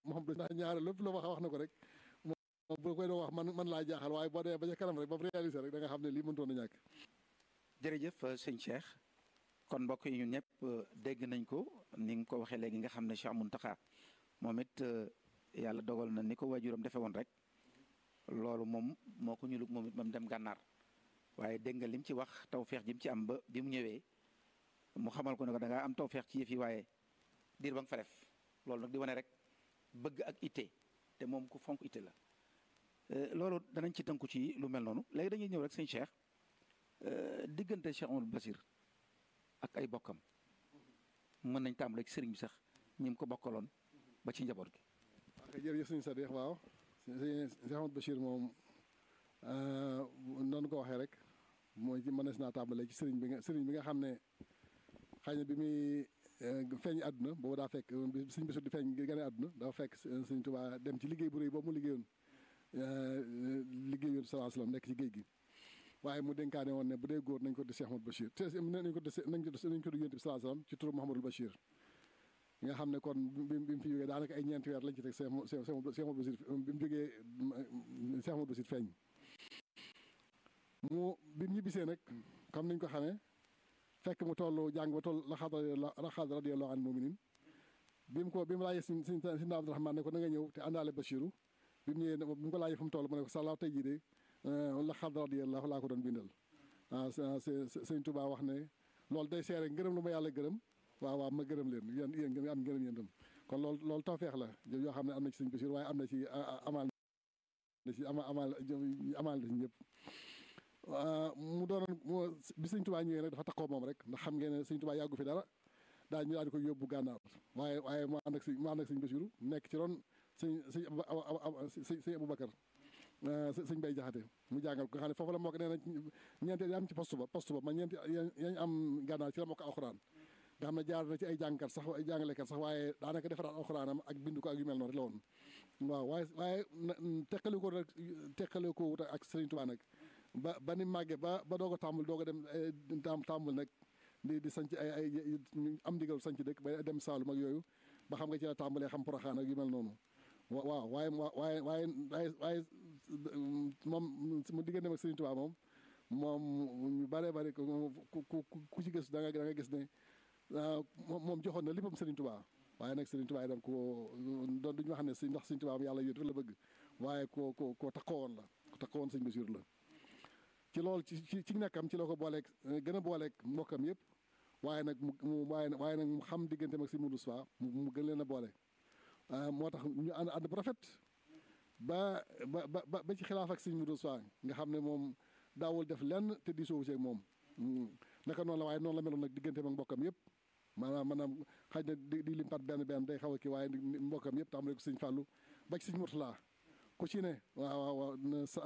Mouhamadou ndax ñaare lépp la wax wax na ko rek moom bu koy doon wax man man laa jaaxal waaye boo demee ba ca kanam rek ba mu réalisé rek da nga xam ne lii mënutoon a ñàkk jërëjëf sëñ Cheikh kon mbokk yi ñun ñëpp dégg nañ ko ni nga ko waxee léegi nga xam ne Cheikh Mountakha moom it yàlla dogal na ni ko waajuram defee woon rek loolu moom moo ko ñulug moom it ba mu dem gànnaar waaye dégg nga lim ci wax tawfeex ji mu ci am ba bi mu ñëwee mu xamal ko ne ko da ngaa am tawfeex ci yëf yi waaye diir ba nga fa def loolu nag di wane rek bëgg ak itte te moom ku fonk itte la loolu danañ ci tënku ci lu mel noonu léegi dañuy ñëw rek sëñ Cheikh diggante Cheikh Amadou Basir ak ay bokkam mën nañ tàmbale ci sëriñ bi sax ñi mu ko bokkaloon ba ci njaboot gi. ok jërëjëf sëñ Sadikh waaw Cheikh Amadou Bachir moom noonu ko waxee rek mooy ci mënees naa tàmbale ci sëriñ bi nga sëriñ bi nga xam ne xëy na bi muy feeñ àdduna boobu daa fekk sëriñ Bachir di feeñ gane àdduna dafa fekk sëriñ Tuubaa dem ci liggéey bu rëy boobu mu liggéeyoon liggéeyoon sallallahu alayhi wasallam nekk ci géej gi waaye mu dénkaane woon ne bu dee góor nañ ko di Cheikh Amadou Bachir te nañ ko di nañ ko nañ ko di yonent bi sallallahu alayhi wasallam ci turu Mouhamadou Bachir nga xam ne kon bi bi mu fi jógee daanaka ay ñeenti weer lañ ci teg Cheikh Amadou Bachir bi mu jógee Cheikh Amadou Bachir feeñ mu bi mu ñibbisee nag comme niñ ko xamee fekk mu toll jàng ba toll laxaad radiyallahu anil mu'minin bi mu ko bi mu laajee si si si Abdou Rahman ne ko na nga ñëw te àndaale Bachiru bi mu ñëwee bi mu ko laajee fu mu toll mu ne ko sàllaaw tey jii de laxaad radiyallahu laa ko doon bindal waaw sëñ Tuubaa wax ne loolu day seere ngërëm lu ma yàlla gërëm waaw waaw ma gërëm leen yéen yéen ngeen am ngërëm yéen tam kon loolu loolu tawfeex la yoo xam ne am na ci sëñ Bachir waaye am na ci amaal na ci ama amaal amaal na ci ñëpp mu doonoon bi sëñ Tuubaa ñëwee nag dafa takkoo moom rek ndax xam ngeen ne sëñ Tuubaa yàggu fi dara daa ñu daal di koy yóbbu gànnaar waaye waaye mu ànd ak sëñ mu ànd ak sëñ Bachir nekk ci ron sëñ sëñ sëñ sëñ Aboubacar sëñ Bay Jaxate mu jàngal ko nga xam ne foofu la moo ko nee na ñeenti yi am ci poste ba poste ba ma ñeenti yañ am gànnaar ci la moo ko alxuraan nga xam ne jaar na ci ay jàngkat sax ay jàngalekat sax waaye daanaka defaraat alxuraanam ak bindu ko ak yu mel noonu rek la woon waaw waaye waaye teqali ko rek teqali ko wut ak Sëriñ Tuubaa nag ba ba ni màggee ba ba doog a tàmbul doog a dem tam tàmbul nag di di sanc ay ay am ndigal sanc dëkk ba dem Saalum ak yooyu ba xam nga ci la tàmbalee xam Poroxaan ak yu mel noonu waaw waaye waaye waaye waaye waaye moom mu diggante ak Sëriñ Tuubaa moom moom ñu bare bare ku ku ku ci gis da nga da nga gis ne moom joxoon na léppam Sëriñ Tuubaa waaye nag Sëriñ Tuubaa itam ko doon duñu wax ne si ndax Sëriñ Tuubaa yàlla yóot rek la bëgg waaye ko ko ko takkoo woon la ko takkoo woon Sëriñ Basiir la ci loolu ci ci ci nekkam ci la ko booleeg gën a booleeg mbokkam yëpp waaye nag mu waaye waaye nag mu xam digganteem ak Sëriñ Modou Moustapha mu gën leen a boole moo tax ñu ànd ànd bu rafet ba ba ba ba ci xilaaf ak Sëriñ Modou Moustapha nga xam ne moom daawul def lenn te di soowu ci ak moom naka noonu la waaye noonu la meloon nag digganteem ak mbokkam yëpp maanaam maanaam xaj na di di limpat benn benn day xaw a kii waaye mbokkam yëpp tàmbale ko Sëriñ Fàllu ba ci Sëriñ Murtala ku ci ne waaw waaw waaw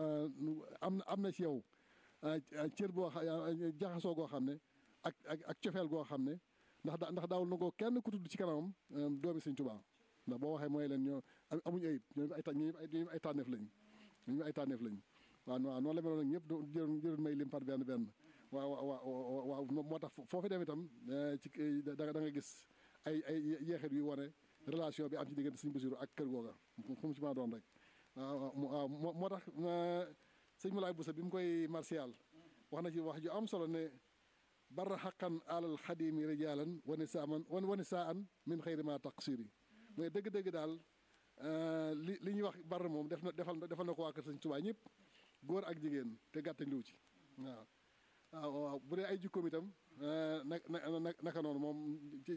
am na am na ci yow cër boo jaxasoo goo xam ne ak ak ak cofeel goo xam ne ndax da ndax daawul na ko kenn ku tudd ci kanamam doomi Sëriñ Tuubaa ndax boo waxee mooy leen ñoo amuñ ayib ñooñu ay ñooñu ay tànneef lañ ñooñu ay tànneef lañ waaw waaw noonu la meloon nag ñëpp jërë jërë may lim par benn benn waaw waaw waaw moo tax foofu dem itam ci da da nga gis ay ay yeexit yu wane relation bi am ci diggante Sëriñ Basiru ak kër googa fu mu ci mën a doon rek waaw waaw moo tax sëñ Moulay Boussa bi mu koy martial wax na ci wax ju am solo ne barra xaqan alal xadimi rijalan wani saaman wani saa an min xëyri ma taqsiri mais dëgg-dëgg daal li li ñuy wax barra moom def na defal defal na ko waa kër Sëñ Tuubaa ñëpp góor ak jigéen te gàttañ liw ci waaw waaw waaw bu dee ay jikkoom itam na na naka noonu moom ci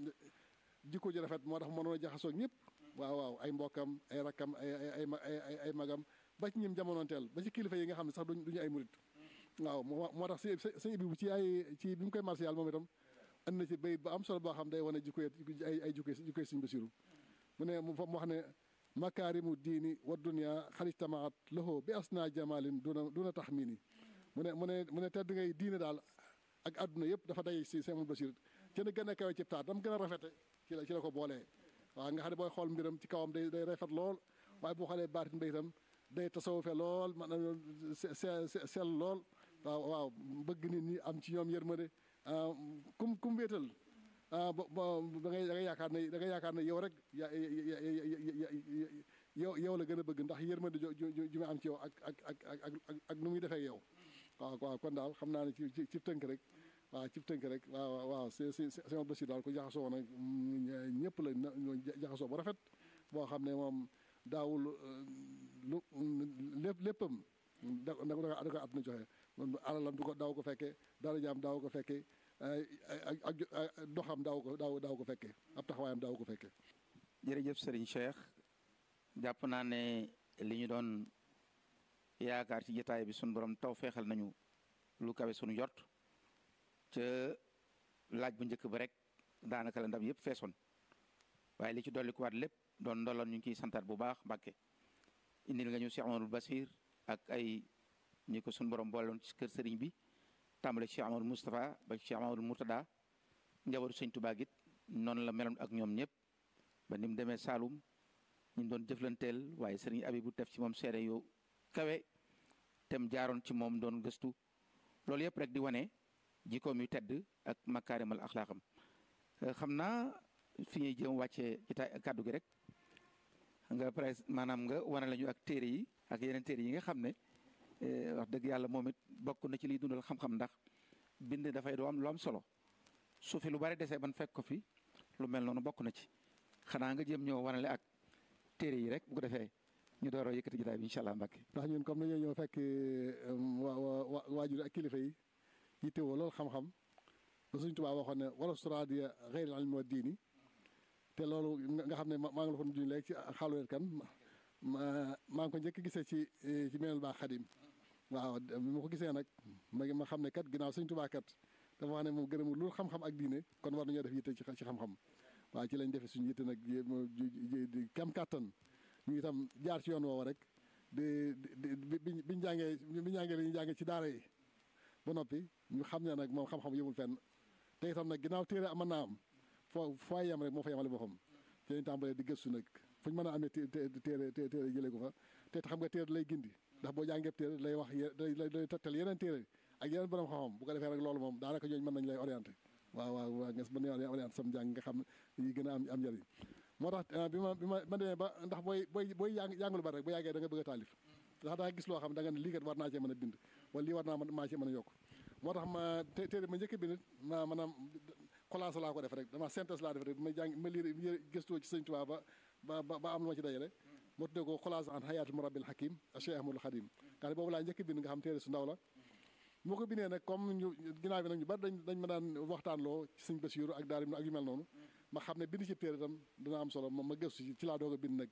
jikko ji rafet moo tax mënoon a jaxasoo ak ñëpp waaw waaw ay mbokkam ay rakkam ay ay ay ay magam ba ci ñim jamonoonteel ba ci kilifa yi nga xam ne sax duñ duñu ay murit waaw moo tax si sëñ bi ci ay ci bi mu koy martial moom itam and na ci bayit ba am solo boo xam day wane jikko ay ay jikko jikkoy Sëñ Basiru mu ne mu wax ne makaarimu diini wa dunya xarijtamaat lahu bi asna jamalin duna duna taxmini mu ne mu ne mu ne tedd ngay diine daal ak àdduna yëpp dafa day si Sëñ Basiru ci na gën a kawe ci taat dam gën a rafete ci la ci la ko boolee waaw nga xam ne booy xool mbiram ci kawam day day rafet lool waaye boo xoolee baatin ba itam day tasawufe lool man sell lool waaw waaw bëgg nit ñi am ci ñoom yërmande kum kum wéetal ah ba ba da ngay da ngay yaakaar ne da ngay yaakaar ne yow rek ya yow yow la gën a bëgg ndax yërmande ju ju ju mu am ci yow ak ak ak ak ak ak nu muy defee yow waaw waaw kon daal xam naa ne ci ci ci tënk rek waaw ci tënk rek waaw waaw c'est c'est c'est Bachir daal ko jaxasoo nag ñëpp la jaxasoo bu rafet boo xam ne moom daawul lu lépp léppam da da ko da ko at na joxe alalam du ko daaw ko fekkee dara jaam daaw ko fekkee ak doxam daaw ko daaw daaw ko fekkee ab taxawaayam daaw ko fekkee. jërëjëf Serigne Cheikh jàpp naa ne li ñu doon yaakaar ci jotaay bi sunu borom taw feexal nañu lu kawe sunu jot ca laaj bu njëkk ba rek daanaka la ndam yëpp feesoon waaye li ci dolli ko waat lépp doon ndoloon ñu ngi ciy santaat bu baax Mbàkke indil nga ñu Cheikh Amadou Basir ak ay ñi ko sunu borom boolewoon ci kër sëriñ bi tàmbale Cheikh Amadou Moustapha ba Cheikh Amadou Mourtada njabootu sëñ Tuubaa it noonu la meloon ak ñoom ñëpp ba ni mu demee Saalum ñu doon jëflanteel waaye sëriñ Abibu def ci moom seede yu kawe tem jaaroon ci moom doon gëstu loolu yëpp rek di wane jikkoom yu tedd ak makaarimal axlaaqam xam naa fi ñuy jëm wàccee ci ta kàddu gi rek nga pres maanaam nga wane lañu ak téere yi ak yeneen téere yi nga xam ne wax dëgg yàlla moom it bokk na ci liy dundal xam-xam ndax bind dafay du am lu am solo su fi lu bari desee ban fekk ko fi lu mel noonu bokk na ci xanaa nga jëm ñëw wanale ak téere yi rek bu ko defee ñu door a yëkkati jotaay bi incha allah mbàkke ndax ñun comme nañoo ñëw fekk waa waa waajur ak kilifa yi yittewoo loolu xam-xam ba suñ tubaab waxoon ne wala suradia xeyr al ilmi wa diini te loolu nga xam ne maa ngi la ko juñ léegi ci xaaluleet kan maa ngi ko njëkk gisee ci ci meneel baa xadim waaw bi ma ko gisee nag ma ma xam ne kat ginnaaw suñ tubaa kat dafa wax ne moom gërëmul loolu xam-xam ak diine kon war nañoo def yitte ci xam-xam waaw ci lañ defee suñu yitte nag di kam kàttan ñu itam jaar ci yoon woowu rek di di bi biñ jàngee biñ jàngee li ñu jàngee ci daara yi ba noppi ñu xam ne nag moom xam-xam yëmul fenn te itam nag ginnaaw téere mën naa am foo foo yem rek moo fa yemale boppam ci lañ tàmbalee di gëstu nag fu ñu mën a amee téere téere jëlee ko fa te xam nga téere lay gindi ndax boo jàngee téere lay wax lay lay tegtal yeneen téere ak yeneen borom xam-xam bu ko defee rek loolu moom daanaka ñooñu mën nañ lay orienté waaw waaw waaw nga mën nañ orienté sam jàng nga xam yi gën a am am njëriñ moo tax bi ma bi ma ma demee ba ndax booy booy booy jàng jàng lu bari rek bu yàggee da nga bëgg a taalif ndax da nga gis loo xam da nga ne lii kat war naa cee mën a bind wala lii war naa maa cee mën a yokk moo tax ma téere ma njëkk bind ma maanaam collage laa ko def rek dama synthèse laa def rek ma jàng ma liir gëstoo ci sëñ Tuubaa ba ba ba am lu ma ci dajale moo tuddee ko collage an hayaatul murabbil hakim Cheikh Ahmadul Khadim nga xam boobu laa njëkk bind nga xam téere su ndaw la moo ko bindee nag comme ñu ginnaaw bi nag ñu bari dañ dañ ma daan waxtaan loo ci sëñ Basiiru ak daal ak yu mel noonu ma xam ne bind ci téere itam dina am solo ma gëstu ci ci laa doog a bind nag